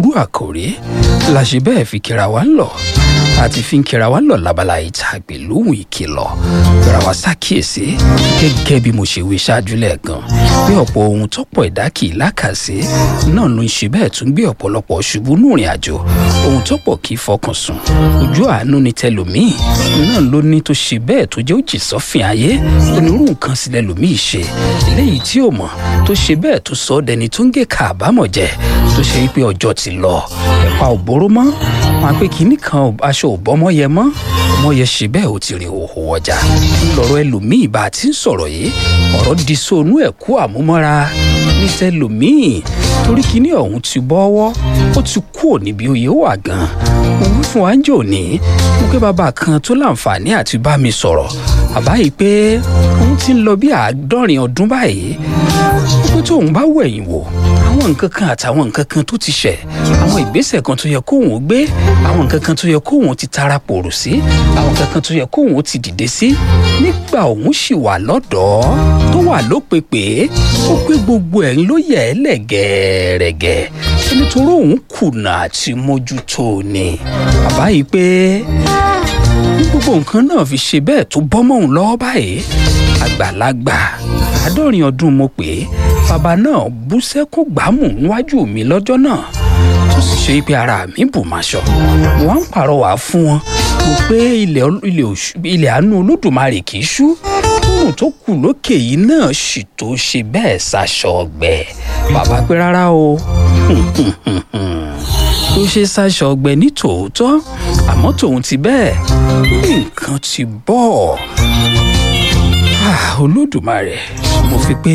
onírúurú àkòrí la ṣe bẹ́ẹ̀ fi kíra wa ń lọ àti fi ń kíra wa ń lọ lábala ìta àgbélóhùn ìkìlọ̀ gbéra wa ṣàkíyèsí gẹ́gẹ́ bí mo ṣe wí ṣáájú lẹ́ẹ̀kan bí ọ̀pọ̀ ohun tọ́pọ̀ ẹ̀dá kì í lákàsí náà ló ń ṣe bẹ́ẹ̀ tún gbé ọ̀pọ̀lọpọ̀ ṣubú nù ìrìn àjò ohun tọ́pọ̀ kì í fọkàn sùn ojú àánú ni tẹlòmíì náà ló ní tó ṣe bẹ́ẹ̀ tó jẹ́ òjì sọ́fìn ayé onírú nǹkan sílẹ̀ lòmíì ṣe eléyìí tí ò mọ̀ tó ṣe bẹ́ẹ̀ tó sọ ọ́ dẹni tó ń gé ká àbámọ̀ jẹ tó ṣe pé ọjọ́ ti lọ ẹ̀pà ò bóró mọ́ wọn pe kínní kan aṣọ ò bọ́mọ yẹ mọ́ ọmọ yẹ ṣe bẹ́ẹ̀ ó ti rìn òhò ọjà ńlọrọ̀ ẹlòmíì bá a ti ń sọ̀rọ̀ yìí ọ̀rọ̀ di sóònù ẹ̀kú àmúmọ́ra ní tẹlòmíì torí kínní ọ̀hún ti bọ́wọ́ ó ti kú ò níbi oyè wà gan mo wí fún wa ń jò ní mo pé bàbá kan tó láǹfààní àti bá mi sọ̀rọ̀ bàbá yìí pé òun ti ń lọ bí àádọ́rin ọdún báyìí ó pé tóun bá wẹ̀yìn wò àwọn nǹkan kan àtàwọn nǹkan kan tó ti ṣẹ̀ àwọn ìgbésẹ̀ kan tó yẹ kóun gbé àwọn nǹkan kan tó yẹ kóun ti tara pòrò sí àwọn nǹkan kan tó yẹ kóun ti dìde sí nígbà òun sì wà lọ́dọ̀ọ́ tó wà lópepè ó pé gbogbo ẹ̀ ló yẹ ẹ́ lẹ̀ gẹ́ẹ́rẹ́gẹ́ nítorí òun kùnà àti mójútó ni bàbá yìí pé gbogbo nǹkan náà fi ṣe bẹ́ẹ̀ tó bọ́ mọ́ òun lọ́wọ́ báyìí àgbàlagbà àádọ́rin ọdún mo pè é bàbá náà bú sẹ́kún gbámù níwájú mi lọ́jọ́ náà tó sì ṣe pé ara mi bù máa ṣọ mo wá ń pàrọwà fún wọn mo pé ilẹ̀ àánú olódùmarè kì í ṣú tóun tó kù lókè yìí náà sì tó ṣe bẹ́ẹ̀ ṣaṣọ ọgbẹ́ bàbá pé rárá o tó ṣe ṣaṣọ ọgbẹ́ ní tòótọ́ àmọ́ tòun ti bẹ́ẹ̀ ní nǹkan ti bọ̀ olódùmarè mo fi pé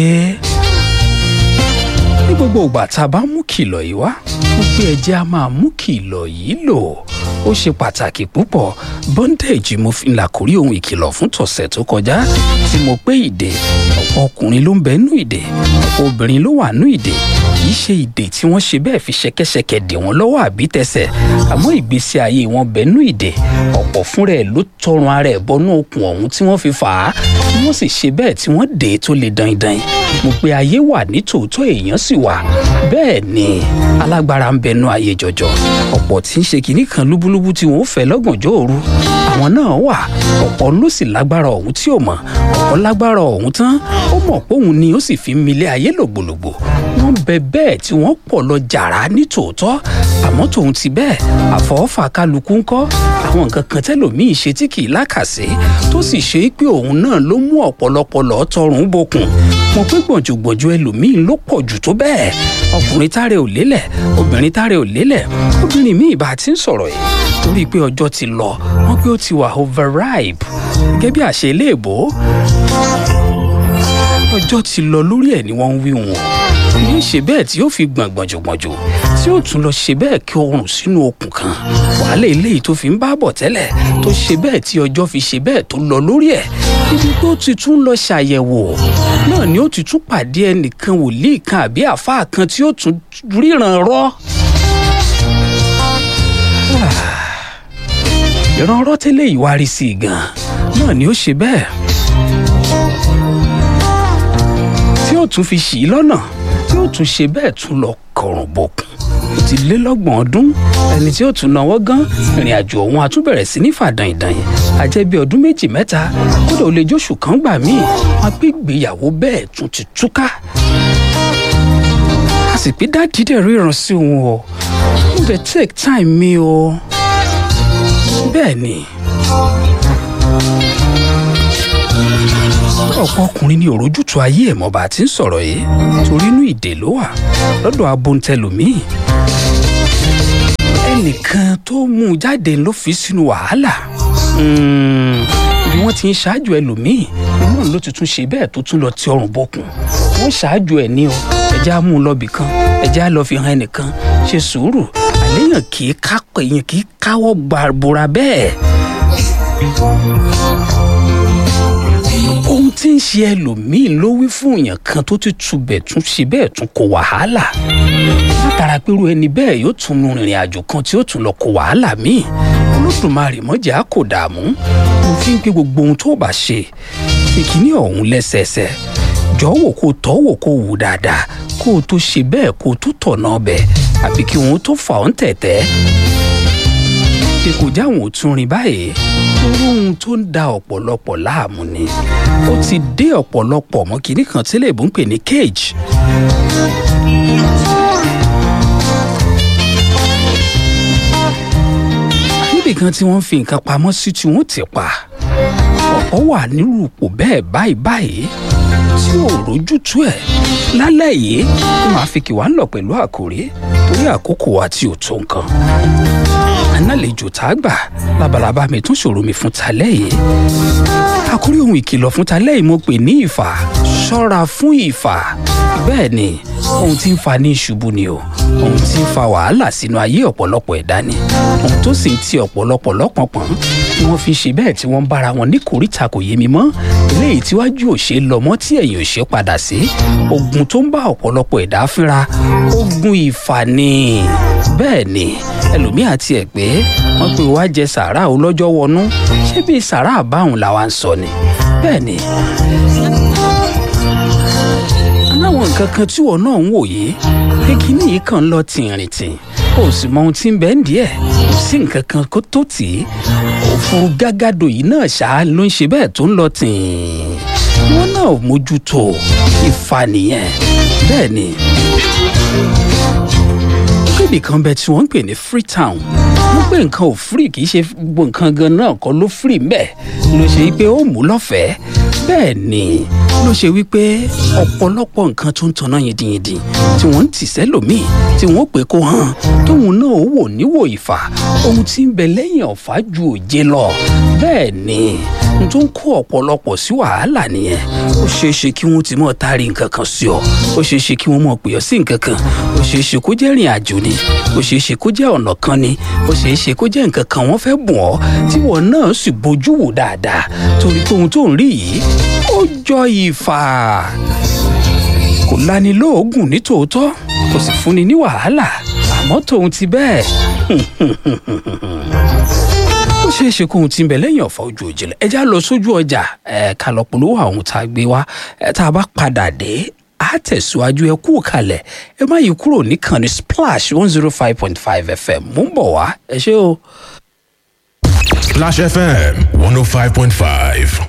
ní gbogbo ìgbà tá a bá mú kìlọ̀ yìí wá mo pé ẹjẹ́ a máa mú kìlọ̀ yìí lò ó ṣe pàtàkì púpọ̀ bondage mo fi là kórí ohun ìkìlọ̀ fún tọ̀sẹ̀ tó kọjá tí mo pé ìdè ọ̀pọ̀ ọkùnrin ló ń bẹ nú ìdè ọ̀pọ̀ obìnrin ló wà nú ìdè kì í ṣe ìdè tí wọ́n ṣe bẹ́ẹ̀ fi ṣẹ̀kẹ̀ṣẹ̀kẹ̀ dè wọ́n lọ́wọ́ àbí tẹsẹ̀ àmọ́ ìgbésí ayé wọn bẹ nú ìdè ọ̀pọ̀ fúnra ẹ̀ ló tọrùn ara ẹ̀ bọnú okùn ọ̀hún tí wọ́n fi fà á tí wọ́n sì ṣe bẹ́ẹ̀ tí wọ́n dè é tó le dandan mo pe ayé wà ní tòótọ́ èèyàn sì wà bẹ́ẹ̀ ni alágbára ń bẹnu ayé jọjọ ọ̀pọ̀ tí ń ṣe kinní kan lúbúlúbú tí wọ́n fẹ́ lọ́gànjọ́ òru àwọn náà wà ọ̀pọ̀ ló sì lágbára ọ̀hún tí ò mọ̀ ọ̀pọ̀ lágbára ọ̀hún tán ó mọ̀ pé òun ni ó sì fi milé ayé lògbòlògbò wọ́n bẹ bẹ́ẹ̀ tí wọ́n pọ̀ lọ jàrá ní tòótọ́ àmọ́ tòun ti bẹ́ẹ̀ àfọwọ́fà kálukú ń kọ́ àwọn nǹkan kan tẹ́lòmíì ṣe tí kì í lákàsí tó sì ṣe é pé òun náà ló mú ọ̀pọ̀lọpọ̀ lọ́ọ́ tọrùn bokùn mo pé gbọ̀njọ̀gbọ̀njọ̀ ẹlòmíín ló pọ̀ jù tó bẹ́ẹ̀ ọkùnrin táre ò lélẹ̀ obìnrin táre ò lélẹ̀ obìnrin míì bá ti ń sọ̀rọ̀ yìí torí pé ọjọ́ ti lọ wọ́n pé ó ti wà overripe gẹ́gẹ́ bí àṣẹ iléèbó ọjọ́ ti lọ lórí ẹ̀ ni wọ́n ń wí wọn yóò ṣe bẹ́ẹ̀ tí yóò fi gbọ̀n gbọ̀njọ̀gbọ̀njọ̀ tí yóò tún lọ ṣe bẹ́ẹ̀ kí oorun sínú okùn kan wàhálà eléyìí tó fi ń bá bọ̀ tẹ́lẹ̀ tó ṣe bẹ́ẹ̀ tí ọjọ́ fi ṣe bẹ́ẹ̀ tó lọ lórí ẹ̀ ibi tó ti tún lọ ṣàyẹ̀wò náà ni ó ti tún pàdé ẹnìkan wòlíì kan àbí àfáà kan tí ó tún ríran rọ́. ìran rọ́ tẹ́lẹ̀ ìwárí sí i gan náà ni ó ṣe bẹ́ẹ̀ tí ó tún fi ṣì í lọ́nà tí ó tún ṣe bẹ́ẹ̀ tún lọ kọrùn bọ̀kùn ó ti lé lọ́gbọ̀n ọdún ẹni tí ó tún náwó gan ìrìn àjò ọ̀hún a tún bẹ̀rẹ̀ sí ní fàdàn ìdànyìn àjẹ́ bí ọdún méjì mẹ́ta kódà ó lè jóṣù kan gbà míì wọn pé ìgbéyàwó bẹ́ẹ̀ tún ti túká a sì pé dáàdì dẹ̀ ríran sí òun o ó dẹ̀ take time mi o bẹ́ẹ̀ ni ọ̀pọ̀ ọkùnrin ní òrójútu ayé ẹ̀ mọ́ bá a ti ń sọ̀rọ̀ yìí torí inú ìdè ló wà lọ́dọ̀ abontẹlòmíì ẹnìkan tó mú un jáde ló fi sínú wàhálà bí wọ́n ti ń ṣáájú ẹlòmíì inú ló ti tún ṣe bẹ́ẹ̀ tó tún lọ ti ọrùn bọkùn wọ́n ṣáájú ẹ̀ ní o ẹ̀jẹ̀ á mú un lọ́bì kan ẹ̀jẹ̀ á lọ fi hàn ẹnìkan ṣe sùúrù àléyàn kì í kápẹ̀ èèyàn kì í káwọ́ gbàbúra bẹ́ẹ̀ ohun tí ń ṣe ẹlòmíín ló wí fún èèyàn kan tó ti tubẹ̀ tún ṣe bẹ́ẹ̀ tún kó wàhálà látara pẹ̀lú ẹni bẹ́ẹ̀ yóò tún nu ìrìn àjò kan tí ó tún lọ kó wàhálà míì olódùmarè mọ́jà kò dààmú mo fi ń pé gbogbo ohun tó bá ṣe ìkíní ọ̀hún lẹ́sẹẹsẹ jọ̀wọ́ kó tọ́ wò kó wù dáadáa kó o tó ṣe bẹ́ẹ̀ kó o tó tọ̀nà ọbẹ̀ àbí kí wọ́n tó fà ọ́ ń tẹ̀tẹ́ pé kò jáwọn ò tún rìn báyìí irú ohun tó ń da ọ̀pọ̀lọpọ̀ láàmú ni ó ti dé ọ̀pọ̀lọpọ̀ mọ́ kinní kan tí lèbó ń pè ní cage níbì kan tí wọ́n fi nǹkan pamọ́ sí tí wọ́n ti pa ọ̀pọ̀ wà nírú ipò bẹ́ẹ̀ báyìí báyìí tí ò rójútú ẹ̀ lálẹ́ yìí ó máa fi kì wá ń lọ pẹ̀lú àkòrí torí àkókò wa tí ò tó nǹkan ànálejò tá a gbà labalábá mi tún ṣòro mi fún talẹ́ yìí àkórí ohun ìkìlọ̀ fún talẹ́ yìí mo pè ní ìfà ṣọ́ra fún ìfà bẹ́ẹ̀ ni ohun tí ń fa ní ìṣubú ni o ohun tí ń fa wàhálà sínú ayé ọ̀pọ̀lọpọ̀ ẹ̀dá ni ohun tó sì ń ti ọ̀pọ̀lọpọ̀ lọ́pọ̀npọ̀n tí wọ́n fi ṣe bẹ́ẹ̀ tí wọ́n ń bára wọn ní kòríta kò yé mi mọ́ eléyìí tíwájú ò ṣe lọ mọ́ tí ẹ̀yìn ò ṣe padà sí ogun tó ń bá ọ̀pọ̀lọpọ̀ ẹ̀dá fínra ogun ìfà ni bẹ́ẹ̀ ni ẹlòmíà tiẹ̀ pé wọ́n pe wá jẹ sàrà o lọ́jọ́ wọnú ṣé bí sàrà báwọn làwa ń sọ ni bẹ́ẹ̀ ni aláwọn nǹkan kan tí wọn náà ń wòye pé kíní yìí kàn ń lọ tìrìntìn kò sì mọ ohun tí ń bẹ ń díẹ̀ kò sí nǹkan kan kó tó tì í òfurufú gágádò yìí náà ṣáá ló ń ṣe bẹ́ẹ̀ tó ń lọ tìǹ wọn náà mójútó ìfà nìyẹn bẹ́ẹ̀ ni níbì kan bẹ tí wọ́n ń pè ní freetown wọ́n pé nǹkan ò free kì í ṣe gbogbo nǹkan gan náà kọ́ ló free mbẹ́ ló ṣe wípé ó mú lọ́fẹ̀ẹ́ bẹ́ẹ̀ ni ló ṣe wípé ọ̀pọ̀lọpọ̀ nǹkan tó ń tanná yìndìnyìndìn tí wọ́n ń tì sẹ́lòmíì tí wọ́n pè kó hàn tóun náà ó wò níwò ìfà ohun tí ń bẹ lẹ́yìn ọ̀fà ju òjé lọ bẹ́ẹ̀ ni n tó ń kó ọ̀pọ̀lọpọ̀ sí wàhálà nìyẹn ó ṣeé ṣe kí wọ́n ti mọ̀ taari nǹkan kan sí ọ ó ṣeé ṣe kí wọ́n mọ̀ pè ọ́ sí nǹkan kan ó ṣeé ṣe kó jẹ́ ìrìn àjò ni ó ṣeé ṣe kó jẹ́ ọ̀nà kan ni ó ṣeé ṣe kó jẹ́ nǹkan kan wọ́n fẹ́ bùn ọ́ tí wọ́n náà sì bójú wò dáadáa torí pé ohun tó ń rí yìí ó jọ ìfà kò lani lóògùn ní tòótọ́ kò sì fúnni ní wàhálà àmọ́ tòun ti bẹ́ẹ̀ ó ṣeé ṣe kóhun tí ń bẹ lẹ́yìn ọ̀fà ojú òjìlẹ̀ ẹ já lọ sójú ọjà ẹ ká lọ polówó àwọn tá a gbé wá ẹ tá a bá padà dé a tẹ̀síwájú ẹ kú kalẹ̀ ẹ má yí kúrò níkànnì splash one zero five point five fm mú ń bọ̀ wá ẹ ṣé o. Splash FM 105.5.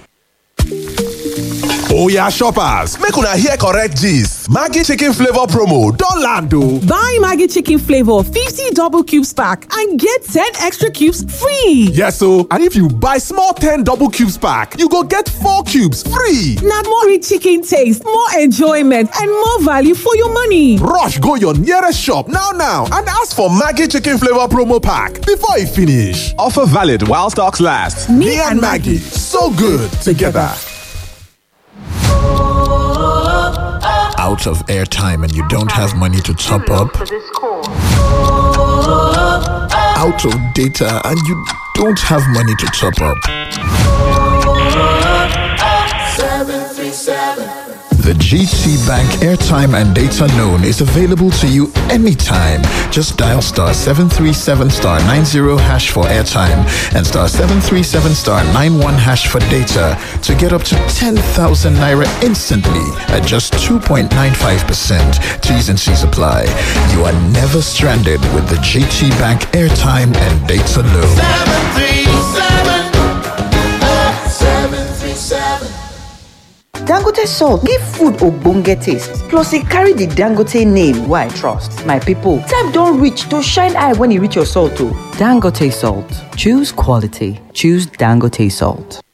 Oya shoppers, make una hear correct gist. Maggi chicken flavor promo don land o. Buy Maggie Chicken Flavor 50 double cubes pack and get 10 extra cubes free. Yes o, and if you buy small 10 double cubes pack, you go get 4 cubes free. Now more rich chicken taste, more enjoyment, and more value for your money. Rush go your nearest shop now now and ask for Maggi chicken flavor promo pack before e finish. Offer valid while stocks last. Me, and Maggie, so good together. out of airtime and you don't have money to top up, out of data and you don't have money to top up. The GT Bank airtime and data loan is available to you anytime. Just dial star 737 star 90 hash for airtime and star 737 star 91 hash for data to get up to 10,000 naira instantly at just 2.95%. T's and C's apply. You are never stranded with the GT Bank airtime and data loan. Dangote salt give food ogbonge taste plus e carry the Dangote name wey I trust. My people, time don reach to shine eye when e reach your salt o. Dangote salt. Choose quality. Choose Dangote salt.